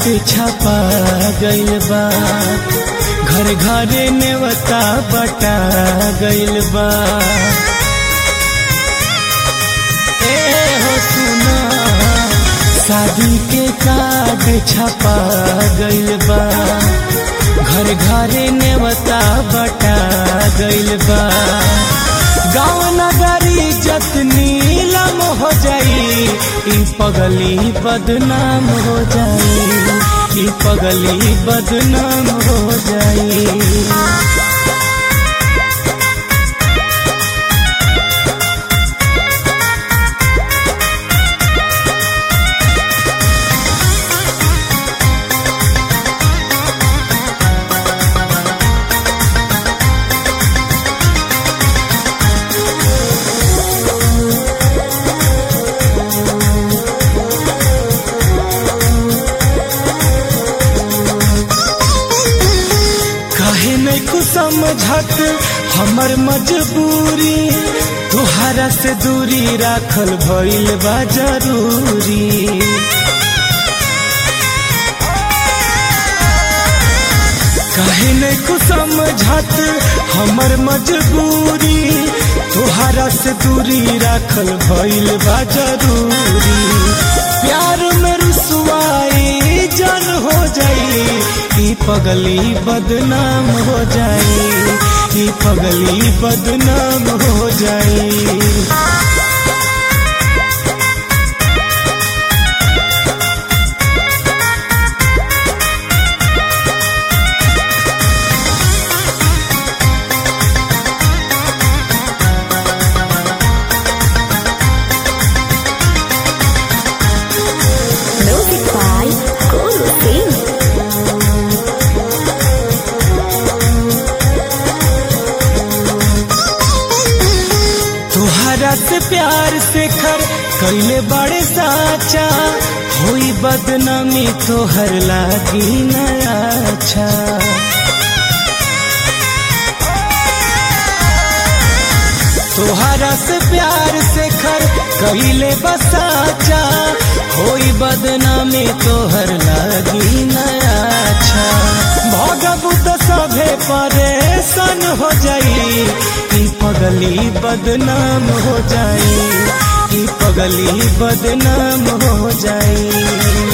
छपा गइल बा घर घरे नेवता बटा गइल बा ए हो सुना शादी के कार्ड छपा गइल बा घर घरे नेवता बटा गइल बा गाँव नगरी जतनी लम हो जाई ई पगली बदनाम हो जाई ई पगली बदनाम हो जाई काहे नहीं कुछ समझत हमर मजबूरी तुहरा से दूरी राखल भइल बा जरूरी काहे नहीं कुछ समझत हमर मजबूरी तुहरा से दूरी राखल भइल बा जरूरी प्यार में रुसवाई जन हो जाई ई पगली बदनाम हो जाई ई पगली बदनाम हो जाई Music by Guru Singh. तुहरा से प्यार से खर कैले बड़े साचा होई बदनामी तोहर लागी नया अच्छा तोहरा से प्यार से खर कैले बसाचा होई बदनामी तोहर लागी नया अच्छा भगबू तो सभे परेशान हो जाई ई पगली बदनाम हो जाई ई पगली बदनाम हो जाई